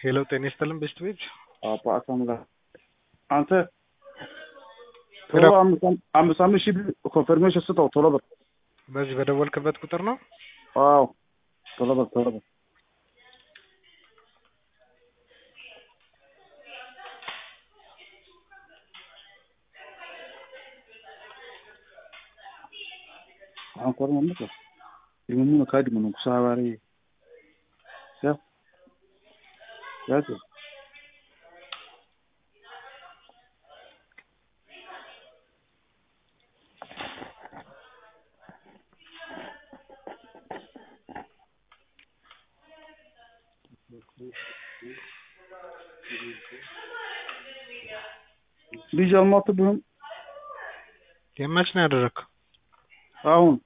ሄሎ ጤና ይስጥልን ቤስት ቤት አሳም ጋር አንተ ሄሎ። ቶሎ አምስት- አምስት አምስት ሺህ ብር ኮንፈርሜሽን ስጠው ቶሎ በል። በዚህ በደወልክበት ቁጥር ነው አዎ ቶሎ በል ቶሎ በል። Ancora non lo so. Il mundo cade ma non sa fare. Ya. Ya ce. ልጅ አልሞትብህም የመች ነው ያደረግከው? አሁን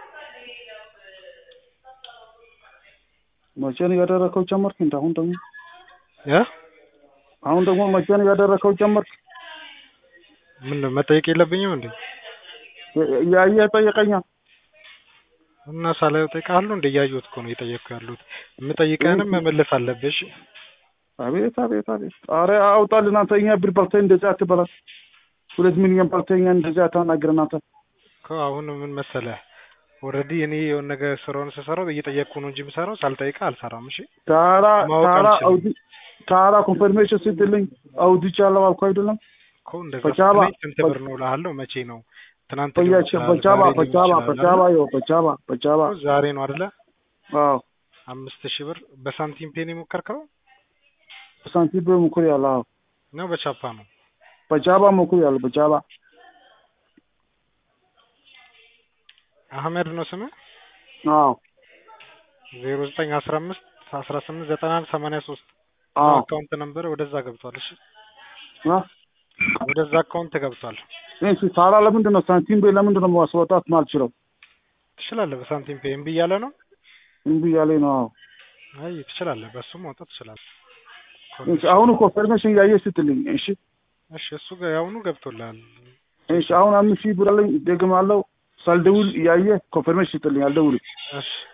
መቼ ነው ያደረከው ጀመርክ እንደ አሁን ደግሞ ያ አሁን ደግሞ መቼ ነው ያደረከው ጀመርክ ምን ነው መጠየቅ የለብኝም እንዴ? ያየ ጠየቀኛል እና ሳላየው እጠይቅሃለሁ እንደ እያየሁት እኮ ነው እየጠየቅኩ ያሉት። የምጠይቀህንም መመለስ አለብሽ። አቤት አቤት አቤት ኧረ አውጣልን አንተ እኛ ብር በልተህ እንደዚህ አትበላል ሁለት ሚሊዮን በልተህ እኛ እንደዚህ አታናግረን አንተ እኮ አሁን ምን መሰለህ ኦልሬዲ እኔ የሆነ ነገር ስራውን ስሰራው እየጠየቅኩ ነው እንጂ የምሰራው ሳልጠይቅህ አልሰራም። እሺ ታራ ማወቅ ታራ አልችልም። አውዲ ታራ ኮንፈርሜሽን ስትልኝ አውዲቻለሁ አልኩህ አይደለም እኮ እንደዛ በጃባ ስትለኝ ስንት ብር ነው እልሃለሁ። መቼ ነው ትናንት ሊሆን ቆያቸው ይችላል፣ በጃባ ዛሬ ሊሆን በጃባ ይችላል በጃባ አይደል? ይኸው በጃባ በጃባ እኮ ዛሬ ነው አይደለ? አዎ አምስት ሺህ ብር በሳንቲም ፔን የሞከርከው ሳንቲም ብር ሙኩር ያለ አዎ ነው በቻፓ ነው? በጃባ ሙኩር ያለ በጃባ አህመድ ነው ስምህ? አዎ ዜሮ ዘጠኝ አስራ አምስት አስራ ስምንት ዘጠና አንድ ሰማንያ ሶስት አዎ አካውንት ነበር ወደዛ ገብቷል። እሺ አ ወደዛ አካውንት ገብቷል። እሺ ታራ ለምንድን ነው ሳንቲም ብር ለምንድን ነው ማስወጣት ማልችለው ትችላለህ። በሳንቲም ፔ እምቢ እያለ ነው። እምቢ እያለኝ ነው አዎ አይ ትችላለህ፣ በሱ ማውጣት ትችላለህ። እሺ አሁን ኮንፈርሜሽን እያየ ስትልኝ እሺ እሺ እሱ ጋር ያሁኑ ገብቶልሃል። እሺ አሁን አምስት ሺህ ብር አለኝ ደግማለሁ ሳልደውል እያየ ኮንፈርሜሽን ስትልኝ አልደውልም እሺ